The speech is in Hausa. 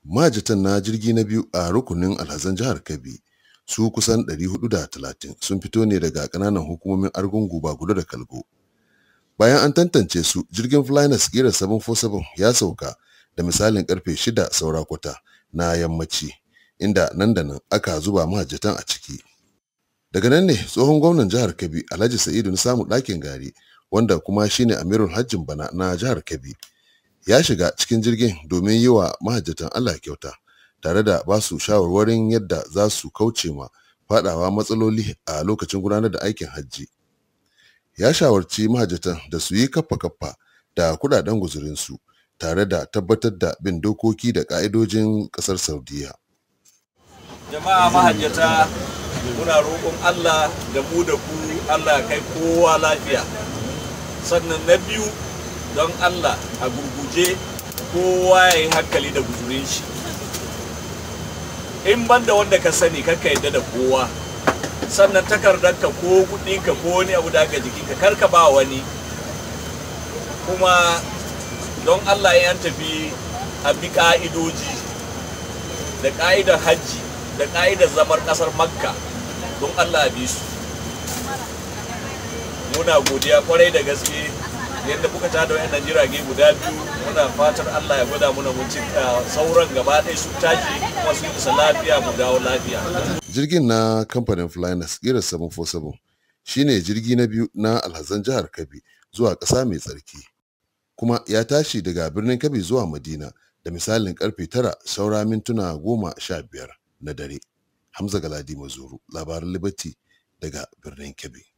mahajjatan na jirgi na biyu a rukunin alhazan jihar Kebbi su kusan 430 sun fito ne daga ƙananan hukumomin Argungu Bagudo da Kalgo. Bayan an tantance su jirgin Flynas ƙirar 747 ya sauka da misalin karfe 6 saura kwata na yammaci inda nan da nan aka zuba mahajjatan a ciki. Daga nan ne tsohon gwamnan jihar Kebbi Alhaji Sa'idu na samu ɗakin gari wanda kuma shine amirul hajjin bana na jihar Kebbi ya shiga cikin jirgin domin yi wa mahajjatan Allah kyauta tare da ba su shawarwarin yadda za su kauce ma fadawa matsaloli a lokacin gudanar da aikin hajji. Ya shawarci mahajjatan da su yi kaffa-kaffa da kudaden guzurinsu tare da tabbatar da bin dokoki da ka'idojin kasar Saudiya. Jama'a mahajjata muna roƙon Allah da mu da ku Allah kai kowa lafiya. Sannan na biyu don Allah a gurguje kowa ya yi hankali da guzurin shi. In banda wanda ka sani kakka yadda da kowa. Sannan takardarka ko kuɗinka ko wani abu da aka jikinka karka ba wani. Kuma don Allah ya tafi a bi ƙa'idoji da ƙa'idar hajji da ƙa'idar zamar ƙasar Makka. don Allah bi su muna godiya kwarai da gaske yadda kuka tada wayannan jirage guda biyu muna fatar Allah ya gwada muna mun cika sauran gaba ɗaya su tashi kuma su isa lafiya mu dawo lafiya Jirgin na kamfanin Flynas Kira 747 shine jirgi na biyu na alhazan jihar Kebbi zuwa ƙasa mai tsarki kuma ya tashi daga birnin Kebbi zuwa Madina da misalin karfe tara saura mintuna goma sha biyar na dare. Hamza Galadi Mazuru, labaran Liberty daga birnin Kebbi.